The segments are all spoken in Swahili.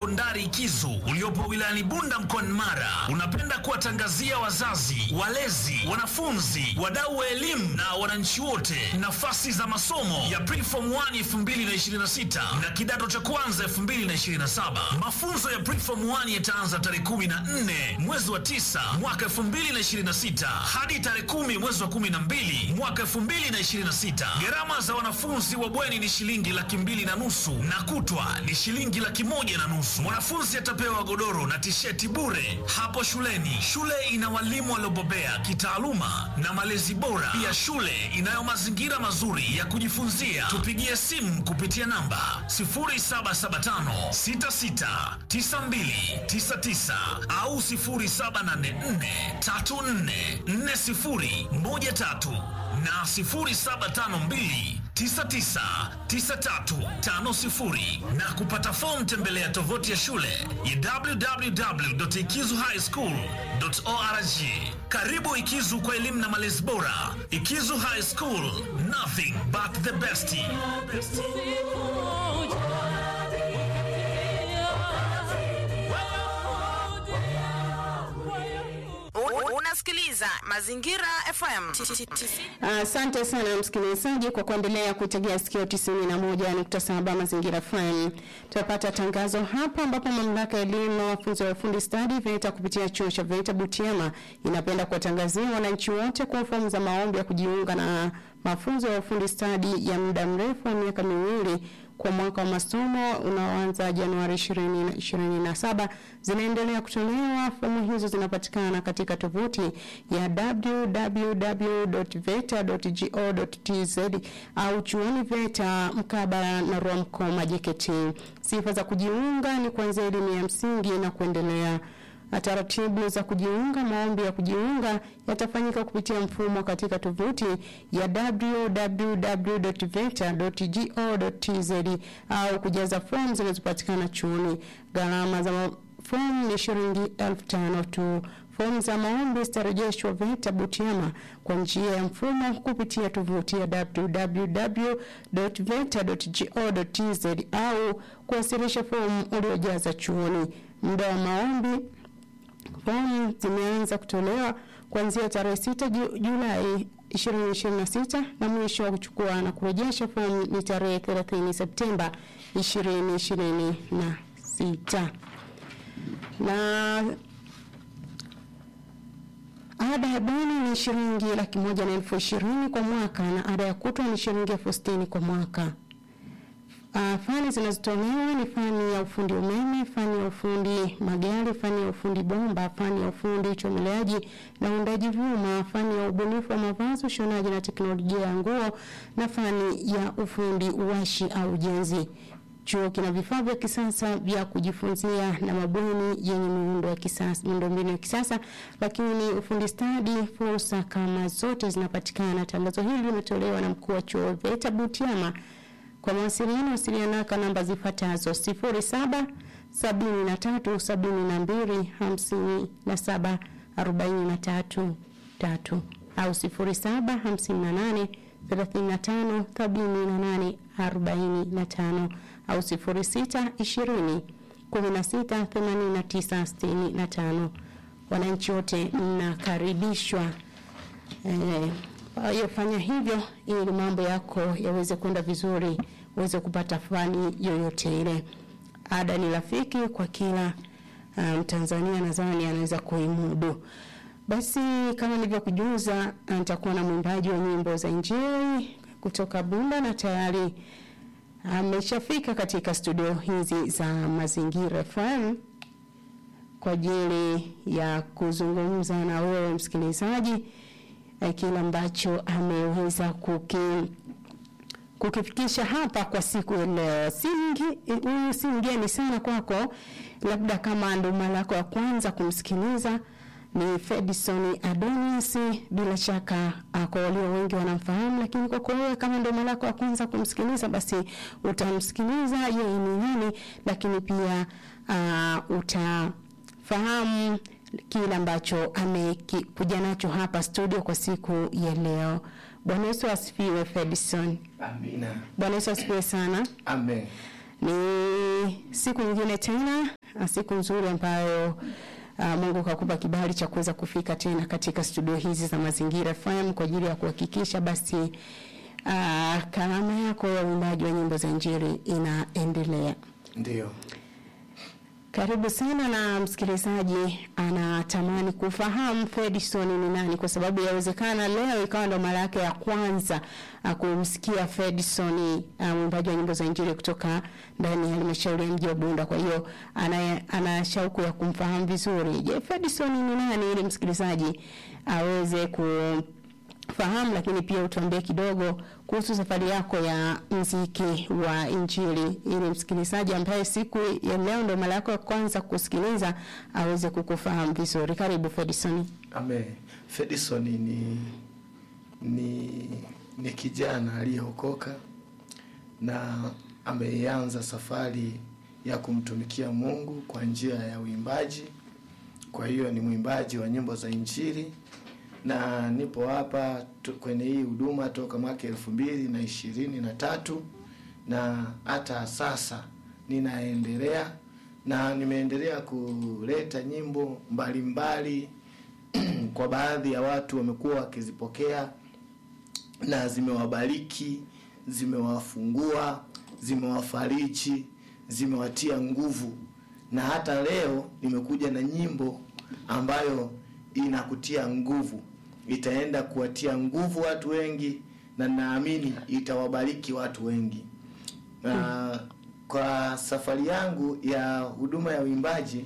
sekondari Ikizu uliopo wilayani Bunda mkoani Mara unapenda kuwatangazia wazazi, walezi, wanafunzi, wadau wa elimu na wananchi wote nafasi za masomo ya Preform 1 2026 na kidato cha kwanza 2027. Mafunzo ya Preform 1 yataanza tarehe 14 mwezi wa 9 mwaka 2026 hadi tarehe 10 mwezi wa 12 mwaka 2026. Gharama za wanafunzi wa bweni ni shilingi laki mbili na nusu na kutwa ni shilingi laki moja na nusu. Mwanafunzi atapewa godoro na tisheti bure hapo shuleni. Shule ina walimu waliobobea kitaaluma na malezi bora. Pia shule inayo mazingira mazuri ya kujifunzia. Tupigie simu kupitia namba 0775 66 92 99 au 0784 34 40 13 na 0752 999350 na kupata fomu tembelea tovuti ya shule ya www.ikizuhighschool.org. Karibu Ikizu kwa elimu na malezi bora. Ikizu High School, nothing but the best. U- Unasikiliza Mazingira FM. Asante sana msikilizaji kwa kuendelea kuitegea sikio 91.7 Mazingira FM. Tunapata tangazo hapa ambapo mamlaka ya elimu na mafunzo ya ufundi stadi VETA kupitia chuo cha VETA Butiama inapenda kuwatangazia wananchi wote kwa fomu za maombi ya kujiunga na mafunzo ya ufundi stadi ya muda mrefu wa miaka miwili kwa mwaka wa masomo unaoanza Januari 2027 zinaendelea kutolewa. Fomu hizo zinapatikana katika tovuti ya www.veta.go.tz au chuoni VETA mkabala na Rwamkoma JKT. Sifa za kujiunga ni kuanzia elimu ya msingi na kuendelea na taratibu za kujiunga. Maombi ya kujiunga yatafanyika kupitia mfumo katika tovuti ya www.veta.go.tz au kujaza fomu zinazopatikana chuoni. Gharama za ma- fomu ni shilingi elfu tano tu. Fomu za maombi zitarejeshwa VETA Butiama kwa njia ya mfumo kupitia tovuti ya www.veta.go.tz au kuwasilisha fomu uliojaza chuoni. Muda wa maombi Fomu zimeanza kutolewa kuanzia tarehe 6 Ju- Julai 2026 na mwisho wa kuchukua na kurejesha fomu ni tarehe 30 Septemba 2026. Na ada ya bweni ni shilingi laki moja na elfu ishirini kwa mwaka na ada ya kutwa ni shilingi elfu sitini kwa mwaka. Uh, fani zinazotolewa ni fani ya ufundi umeme, fani ya ufundi magari, fani ya ufundi bomba, fani ya ufundi uchomeleaji na uundaji vyuma, fani ya ubunifu wa mavazi, ushonaji na teknolojia ya nguo na fani ya ufundi uwashi au ujenzi. Chuo kina vifaa vya kisasa vya kujifunzia na mabweni yenye miundo ya kisasa, miundombinu ya kisasa, lakini ufundi stadi, fursa kama zote zinapatikana. Tangazo hili limetolewa na mkuu wa chuo VETA Butiama. Kwa mawasiliano wasiliana kwa namba zifuatazo 07 73 72 57 43 tatu au 07 58 35 78 45 au 06 20 16 89 65. Wananchi wote mnakaribishwa eh, kwa hiyo fanya hivyo ili mambo yako yaweze kwenda vizuri, uweze kupata fani yoyote ile. Ada ni rafiki kwa kila Mtanzania, um, nadhani anaweza kuimudu. Basi kama nilivyokujuza, nitakuwa na mwimbaji wa nyimbo za Injili kutoka Bunda na tayari ameshafika katika studio hizi za Mazingira FM kwa ajili ya kuzungumza na wewe msikilizaji eh, kile ambacho ameweza kuki kukifikisha hapa kwa siku ya leo. Si mgi- huyu si mgeni sana kwako, labda kama ndo mara yako ya kwanza kumsikiliza ni Fedison Adonis. Bila shaka uh, kwa walio wengi wanamfahamu, lakini kwako wewe kama ndo mara yako ya kwanza kumsikiliza, basi utamsikiliza yeye ni nani, lakini pia uh, utafahamu kile ambacho amekuja nacho hapa studio kwa siku ya leo. Bwana Yesu asifiwe Fedison. Amina. Bwana Yesu asifiwe sana. Amen. Ni siku nyingine tena ah, siku nzuri ambayo uh, Mungu kakupa kibali cha kuweza kufika tena katika studio hizi za Mazingira FM kwa ajili ya kuhakikisha basi uh, karama yako ya uimbaji wa nyimbo za Injili inaendelea. Ndio. Karibu sana na msikilizaji anatamani kufahamu Fredison ni nani, kwa sababu yawezekana leo ikawa ndo mara yake ya kwanza uh, kumsikia Fredison uh, mwimbaji wa nyimbo za Injili kutoka ndani ya halmashauri ya mji wa Bunda. Kwa hiyo ana, ana shauku ya kumfahamu vizuri. Je, Fredison ni nani, ili msikilizaji aweze ku fahamu lakini pia utuambie kidogo kuhusu safari yako ya mziki wa Injili, ili msikilizaji ambaye siku ya leo ndo mara yako ya kwanza kusikiliza aweze kukufahamu vizuri. Karibu Fedison. Ame Fedison ni ni ni kijana aliyeokoka na ameanza safari ya kumtumikia Mungu kwa njia ya uimbaji. Kwa hiyo ni mwimbaji wa nyimbo za Injili na nipo hapa tu- kwenye hii huduma toka mwaka elfu mbili na ishirini na tatu na hata sasa ninaendelea na nimeendelea kuleta nyimbo mbalimbali kwa baadhi ya watu wamekuwa wakizipokea na zimewabariki, zimewafungua, zimewafariji, zimewatia nguvu, na hata leo nimekuja na nyimbo ambayo inakutia nguvu, itaenda kuwatia nguvu watu wengi, na naamini itawabariki watu wengi. Na kwa safari yangu ya huduma ya uimbaji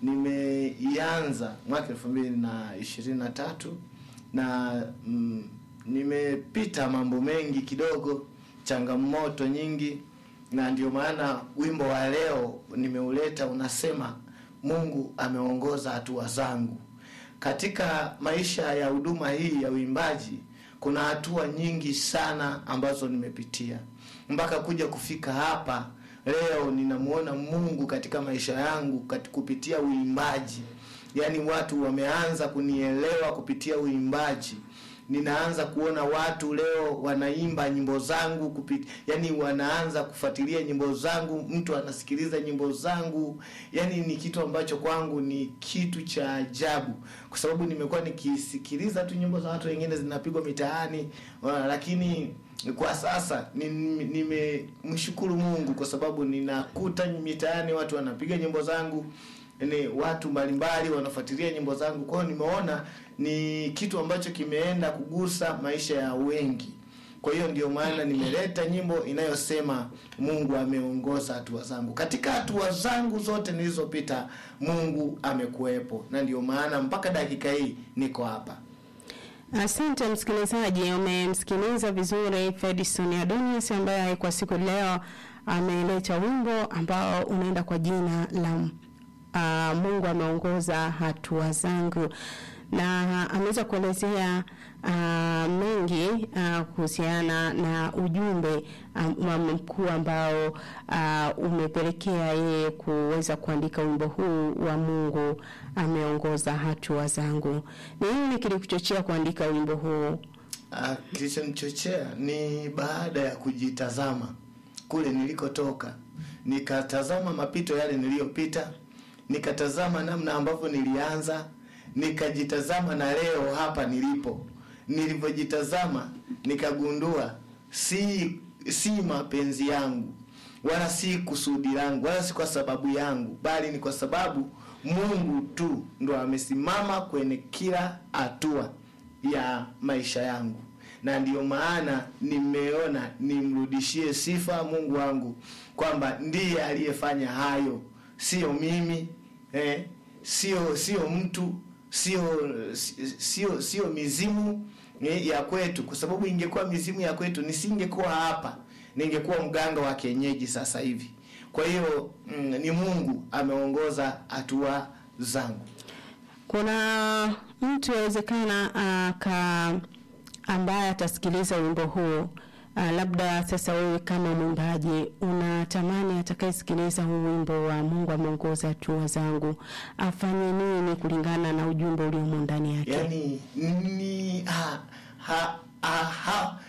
nimeianza mwaka elfu mbili na ishirini na tatu na mm, nimepita mambo mengi kidogo, changamoto nyingi, na ndio maana wimbo wa leo nimeuleta unasema, Mungu ameongoza hatua zangu. Katika maisha ya huduma hii ya uimbaji kuna hatua nyingi sana ambazo nimepitia mpaka kuja kufika hapa leo. Ninamuona Mungu katika maisha yangu kati kupitia uimbaji, yaani watu wameanza kunielewa kupitia uimbaji. Ninaanza kuona watu leo wanaimba nyimbo zangu kupit, yani wanaanza kufuatilia nyimbo zangu, mtu anasikiliza nyimbo zangu, yani ni kitu ambacho kwangu ni kitu cha ajabu, kwa sababu nimekuwa nikisikiliza tu nyimbo za watu wengine zinapigwa mitaani, uh, lakini kwa sasa ni- nimemshukuru Mungu kwa sababu ninakuta mitaani watu wanapiga nyimbo zangu ni watu mbalimbali wanafuatilia nyimbo zangu. Kwa hiyo nimeona ni kitu ambacho kimeenda kugusa maisha ya wengi. Kwa hiyo ndio maana nimeleta nyimbo inayosema Mungu ameongoza hatua zangu. Katika hatua zangu zote nilizopita, Mungu amekuwepo, na ndio maana mpaka dakika hii niko hapa. Asante msikilizaji, umemsikiliza vizuri Fedison Adonius ambaye kwa siku leo ameleta wimbo ambao unaenda kwa jina la uh, Mungu ameongoza hatua zangu, na ameweza kuelezea uh, mengi uh, kuhusiana na ujumbe um, mkuu ambao uh, umepelekea yeye kuweza kuandika wimbo huu wa Mungu ameongoza hatua zangu. Ni nini kilikuchochea kuandika wimbo huu? Ah, kilichonichochea ni baada ya kujitazama kule nilikotoka, nikatazama mapito yale niliyopita, nikatazama namna ambavyo nilianza, nikajitazama na leo hapa nilipo. Nilivyojitazama nikagundua si si mapenzi yangu wala si kusudi langu wala si kwa sababu yangu, bali ni kwa sababu Mungu tu ndo amesimama kwenye kila hatua ya maisha yangu, na ndiyo maana nimeona nimrudishie sifa Mungu wangu kwamba ndiye aliyefanya hayo, sio mimi eh, sio sio mtu, sio sio sio mizimu eh, ya kwetu, kwa sababu ingekuwa mizimu ya kwetu nisingekuwa hapa, ningekuwa mganga wa kienyeji sasa hivi. Kwa hiyo mm, ni Mungu ameongoza hatua zangu. Kuna mtu yawezekana aka ambaye atasikiliza wimbo huu uh, labda sasa wewe kama mwimbaji unatamani atakayesikiliza huu wimbo wa Mungu ameongoza hatua zangu afanye nini kulingana na ujumbe uliomo ndani yake? yani ni ha, ha, ha, ha,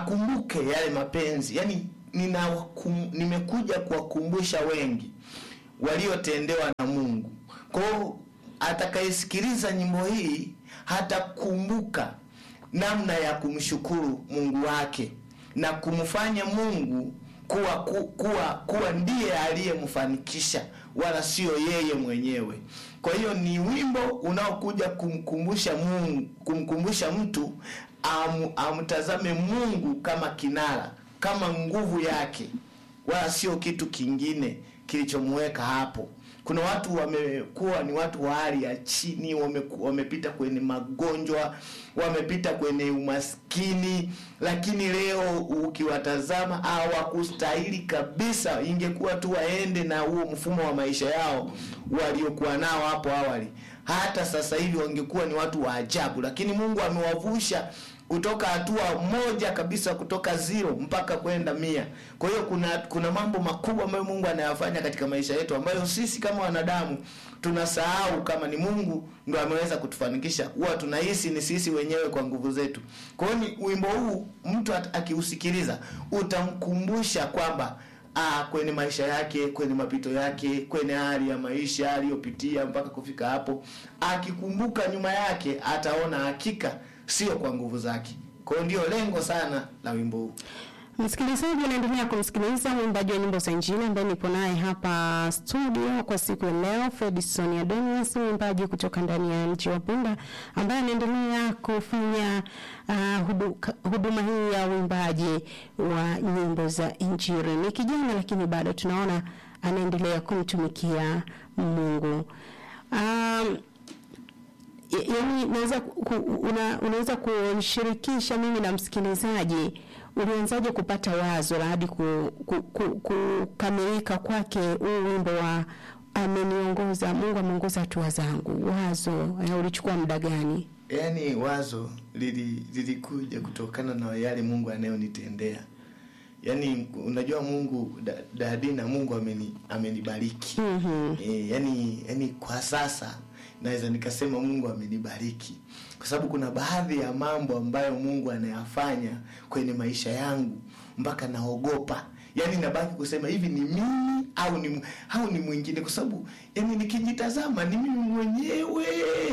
hakumbuke yale mapenzi yani nina kum, nimekuja kuwakumbusha wengi waliotendewa na Mungu. Kwa hiyo atakayesikiliza nyimbo hii hatakumbuka namna ya kumshukuru Mungu wake na kumfanya Mungu kuwa ku, kuwa kuwa ndiye aliyemfanikisha wala sio yeye mwenyewe. Kwa hiyo ni wimbo unaokuja kumkumbusha Mungu, kumkumbusha mtu am, amtazame Mungu kama kinara, kama nguvu yake, wala sio kitu kingine kilichomweka hapo. Kuna watu wamekuwa ni watu wa hali ya chini, wame, wamepita kwenye magonjwa, wamepita kwenye umaskini, lakini leo ukiwatazama hawakustahili kabisa. Ingekuwa tu waende na huo mfumo wa maisha yao waliokuwa nao hapo awali, hata sasa hivi wangekuwa ni watu wa ajabu, lakini Mungu amewavusha kutoka hatua moja kabisa kutoka zero mpaka kwenda mia. Kwa hiyo kuna kuna mambo makubwa ambayo Mungu anayafanya katika maisha yetu ambayo sisi kama wanadamu tunasahau kama ni Mungu ndo ameweza kutufanikisha. Huwa tunahisi ni sisi wenyewe kwa nguvu zetu. Kwa hiyo ni wimbo huu mtu akiusikiliza utamkumbusha kwamba Ah, kwenye maisha yake, kwenye mapito yake, kwenye hali ya maisha aliyopitia mpaka kufika hapo, akikumbuka nyuma yake ataona hakika sio kwa nguvu zake. Kwa hiyo ndio lengo sana la wimbo huu. Msikilizaji, unaendelea kumsikiliza mwimbaji wa nyimbo za Injili ambaye nipo naye hapa studio kwa siku ya leo, Fredson Adonius, mwimbaji kutoka ndani ya mji wa Bunda ambaye anaendelea kufanya uh, hudu, huduma hii ya uimbaji wa nyimbo za Injili. Ni kijana lakini bado tunaona anaendelea kumtumikia Mungu. Um, yaani naweza ku, una, unaweza kunishirikisha mimi na msikilizaji ulianzaje kupata wazo la hadi kukamilika ku, ku, kwake huu wimbo wa ameniongoza Mungu ameongoza hatua zangu? Wazo ulichukua muda gani? Yaani wazo lili, lilikuja kutokana na yale Mungu anayonitendea. Yaani unajua Mungu da, dadina Mungu ameni amenibariki. mm-hmm. E, yani yani kwa sasa naweza nikasema Mungu amenibariki kwa sababu kuna baadhi ya mambo ambayo Mungu anayafanya kwenye maisha yangu mpaka naogopa. Yaani nabaki kusema hivi ni mimi au ni au ni mwingine, kwa sababu yani nikijitazama ni mimi mwenyewe,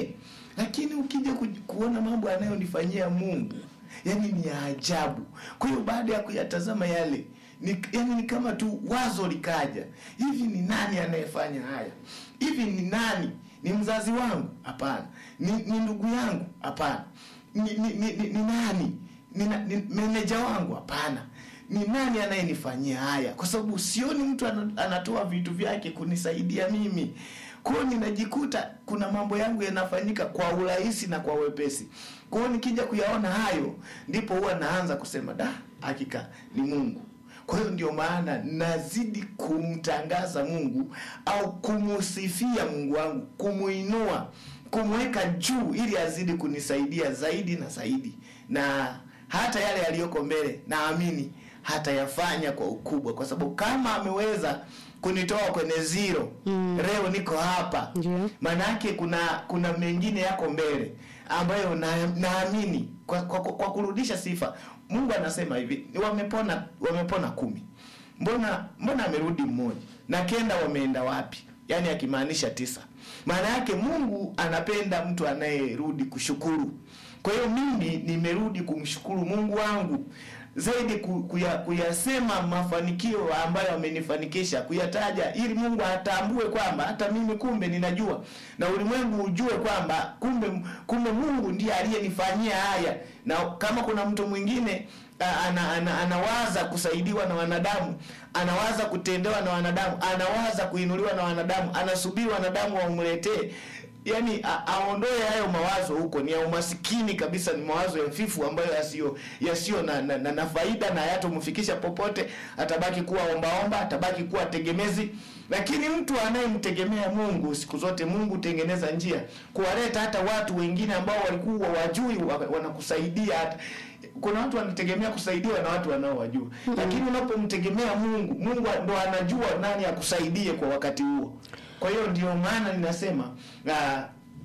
lakini ukija ku, kuona mambo anayonifanyia Mungu yani ni ya ajabu. Kwa hiyo baada ya kuyatazama yale ni, yani ni kama tu wazo likaja, hivi ni nani anayefanya haya? Hivi ni nani ni mzazi wangu? Hapana. Ni, ni ndugu yangu? Hapana. Ni, ni, ni, ni, ni nani? Ni, ni meneja wangu? Hapana. Ni nani anayenifanyia haya? Kwa sababu sioni mtu anatoa vitu vyake kunisaidia mimi. Kwa hiyo ninajikuta kuna mambo yangu yanafanyika kwa urahisi na kwa wepesi. Kwa hiyo nikija kuyaona hayo, ndipo huwa naanza kusema da, hakika ni Mungu. Kwa hiyo ndio maana nazidi kumtangaza Mungu au kumusifia Mungu wangu, kumuinua, kumweka juu ili azidi kunisaidia zaidi na zaidi, na hata yale yaliyoko mbele naamini hatayafanya kwa ukubwa, kwa sababu kama ameweza kunitoa kwenye zero mm. leo niko hapa Ndio. maana yake kuna kuna mengine yako mbele ambayo na, naamini kwa, kwa, kwa, kwa kurudisha sifa Mungu anasema hivi wamepona wamepona kumi mbona mbona amerudi mmoja na kenda wameenda wapi yaani akimaanisha tisa maana yake Mungu anapenda mtu anayerudi kushukuru kwa hiyo mimi nimerudi kumshukuru Mungu wangu zaidi ku- kuya, kuyasema mafanikio ambayo amenifanikisha kuyataja ili Mungu atambue kwamba hata mimi kumbe ninajua na ulimwengu ujue kwamba kumbe kumbe Mungu ndiye aliyenifanyia haya na kama kuna mtu mwingine a- ana, ana, anawaza kusaidiwa na wanadamu anawaza kutendewa na wanadamu anawaza kuinuliwa na wanadamu anasubiri wanadamu wamletee yani a- aondoe hayo mawazo huko ni ya umasikini kabisa ni mawazo ya fifu ambayo yasiyo yasiyo na, na, na, na faida na hayatomfikisha popote atabaki kuwa ombaomba atabaki kuwa tegemezi lakini mtu anayemtegemea Mungu siku zote Mungu tengeneza njia kuwaleta hata watu wengine ambao walikuwa wajui wa- wanakusaidia hata kuna watu wanategemea kusaidiwa na watu wanaowajua mm. lakini unapomtegemea Mungu Mungu ndo anajua nani akusaidie kwa wakati huo kwa hiyo ndio maana ninasema uh,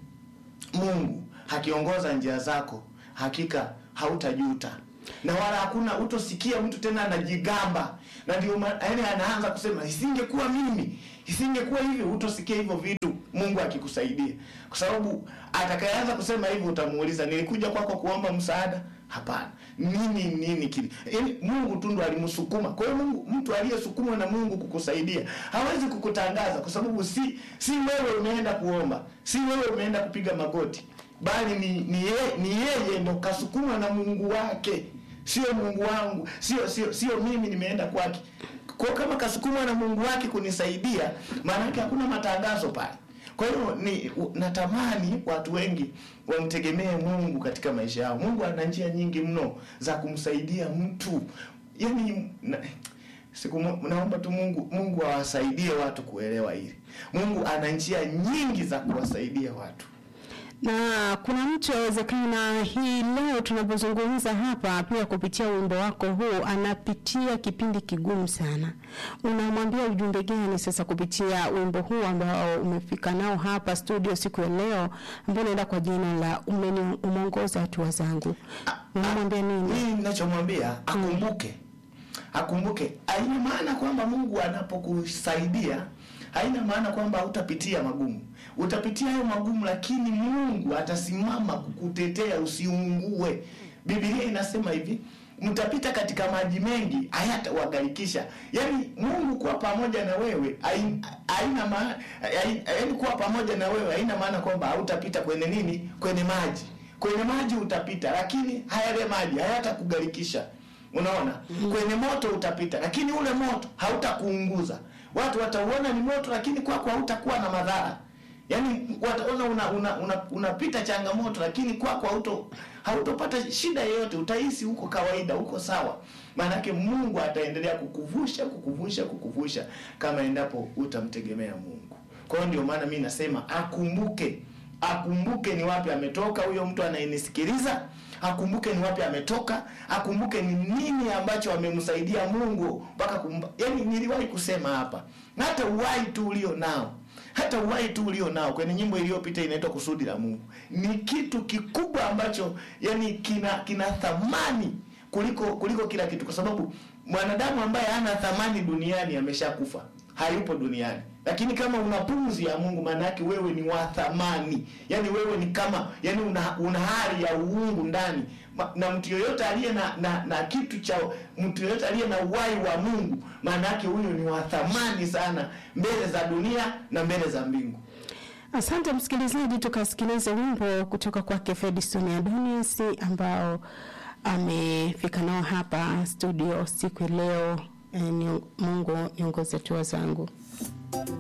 Mungu akiongoza njia zako hakika hautajuta na wala hakuna utosikia mtu tena anajigamba na ndio ma- yaani anaanza kusema isingekuwa mimi Isingekuwa hivyo, hutosikia hivyo vitu Mungu akikusaidia, kwa sababu atakayeanza kusema hivyo utamuuliza, nilikuja kwako kuomba msaada? Hapana. Nini nini kile? Yaani Mungu tu ndo alimsukuma. Kwa hiyo Mungu, mtu aliyesukumwa na Mungu kukusaidia hawezi kukutangaza, kwa sababu si si wewe umeenda kuomba, si wewe umeenda kupiga magoti, bali ni ni yeye, ni yeye ndo kasukumwa na Mungu wake, sio Mungu wangu, sio sio sio mimi nimeenda kwake. Kwa kama kasukumwa na Mungu wake kunisaidia, maana yake hakuna matangazo pale. Kwa hiyo ni u- natamani watu wengi wamtegemee Mungu katika maisha yao. Mungu ana njia nyingi mno za kumsaidia mtu. Yaani na, siku mo- naomba tu Mungu Mungu awasaidie watu kuelewa hili. Mungu ana njia nyingi za kuwasaidia watu. na kuna mtu awezekana hii leo tunapozungumza hapa pia kupitia wimbo wako huu anapitia kipindi kigumu sana. Unamwambia ujumbe gani sasa kupitia wimbo huu ambao umefika nao hapa studio siku ya leo ambao unaenda kwa jina la umeni umeongoza hatua zangu. Unamwambia nini? Mimi ninachomwambia akumbuke, akumbuke. Haina maana kwamba Mungu anapokusaidia, haina maana kwamba utapitia magumu. Utapitia hayo magumu, lakini Mungu atasimama kukutetea usiungue. Biblia inasema hivi, mtapita katika maji mengi, hayatawagharikisha. Yaani Mungu kuwa pamoja na wewe hai- haina maana, yaani kuwa pamoja na wewe haina maana kwamba hautapita kwenye nini, kwenye maji kwenye maji utapita, lakini hayale maji hayatakugarikisha. Unaona, kwenye moto utapita, lakini ule moto hautakuunguza. Watu watauona ni moto, lakini kwako hautakuwa na madhara. Yaani wataona una, una, una, unapita changamoto, lakini kwako hauto hautopata shida yoyote, utahisi huko kawaida, huko sawa. Maanake Mungu ataendelea kukuvusha, kukuvusha, kukuvusha kama endapo utamtegemea Mungu. Kwa hiyo ndio maana mi nasema akumbuke akumbuke ni wapi ametoka huyo mtu anayenisikiliza akumbuke ni wapi ametoka akumbuke ni nini ambacho amemsaidia mungu mpaka kumba yani niliwahi kusema hapa na hata uhai tu ulio nao hata uhai tu ulio nao kwenye nyimbo iliyopita inaitwa kusudi la mungu ni kitu kikubwa ambacho yani kina kina thamani kuliko kuliko kila kitu kwa sababu mwanadamu ambaye hana thamani duniani ameshakufa hayupo duniani lakini kama una pumzi ya mungu maana yake wewe ni wa thamani yaani wewe ni kama yani una, una hali ya uungu ndani Ma- na mtu yoyote aliye na, na na kitu cha mtu yoyote aliye na uhai wa mungu maana yake huyo ni wa thamani sana mbele za dunia na mbele za mbingu Asante msikilizaji, tukasikilize wimbo kutoka kwake Fedison Adonius ambao amefika nao hapa studio siku ya leo. Eh, ni Mungu niongoze hatua zangu.